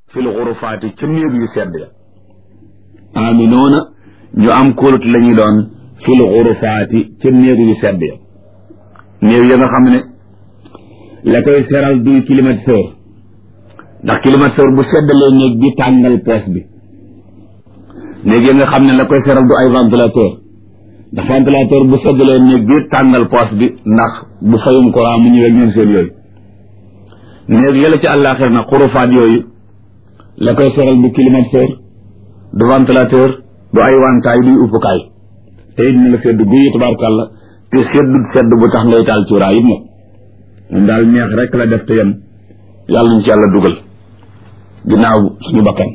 fil xurufaati ca néeg yu sedd ya aminoona ñu am kóolut la ñu doon fil xurufaati ca néeg yu sedd ya néeg ya nga xam ne la koy seral duy climatiseur ndax climatiseur bu seddalee néeg bi tàngal poos bi néeg ya nga xam ne la koy seral du ay ventilateur ndax ventilateur bu seddalee néeg bi tàngal poos bi ndax bu fayum courant mu ñëwee ñoom seen yooyu néeg yëla ci àllaaxir nag xurufaat yooyu la koy seral du climatiseur du ventilateur du ay wantaay duy uppukaay te it na la sedd guyi tabaarkàlla te seddut sedd bu tax ngay taal cuuraay it nag moom daal neex rek la def te yem yàlla ñu ci yàlla dugal ginnaaw suñu bakkan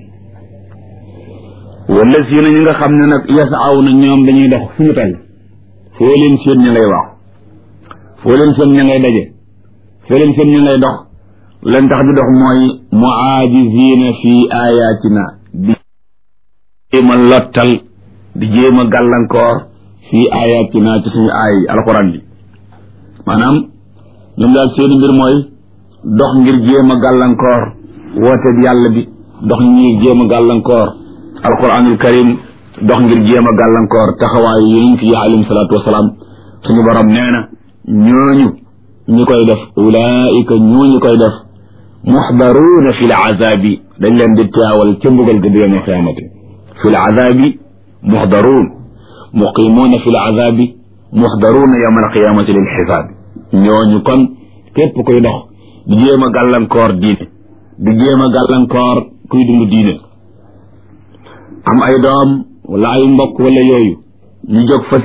wala si na ñi nga xam ne nag yasaaw na ñoom dañuy dox fu ñu toll foo leen seen ña ngay waax foo leen seen ña ngay daje foo leen seen ña ngay dox leen tax di dox mooy muaajizina fi ayatina di jéem a lottal di jéem a gàllankoor fi ayatina ci suñu aay alxuraan bi maanaam ñoom daal seeni mbir mooy dox ngir jéem a gàllankoor woote bi yàlla bi dox ngir jéem a gàllankoor alquranul karim dox ngir jéem a gàllankoor taxawaayu yonent yi alayhim salaatu wasalaam suñu borom nee na ñooñu ñi koy def ulaika ñooñu koy def muxdaruuna fi l azabi dañ leen di teewal ca mbugal ga yawma qiyaamati fi l azabi muxdaruun muqimuuna fi l azabi muxdaruuna yawma alqiyaamati lil xisaabi ñooñu kon képp koy dox di jéem a gàllankoor diine di jéem a gàllankoor kuy dund diine am ay doom wala ay mbokk wala yooyu ñu jóg fa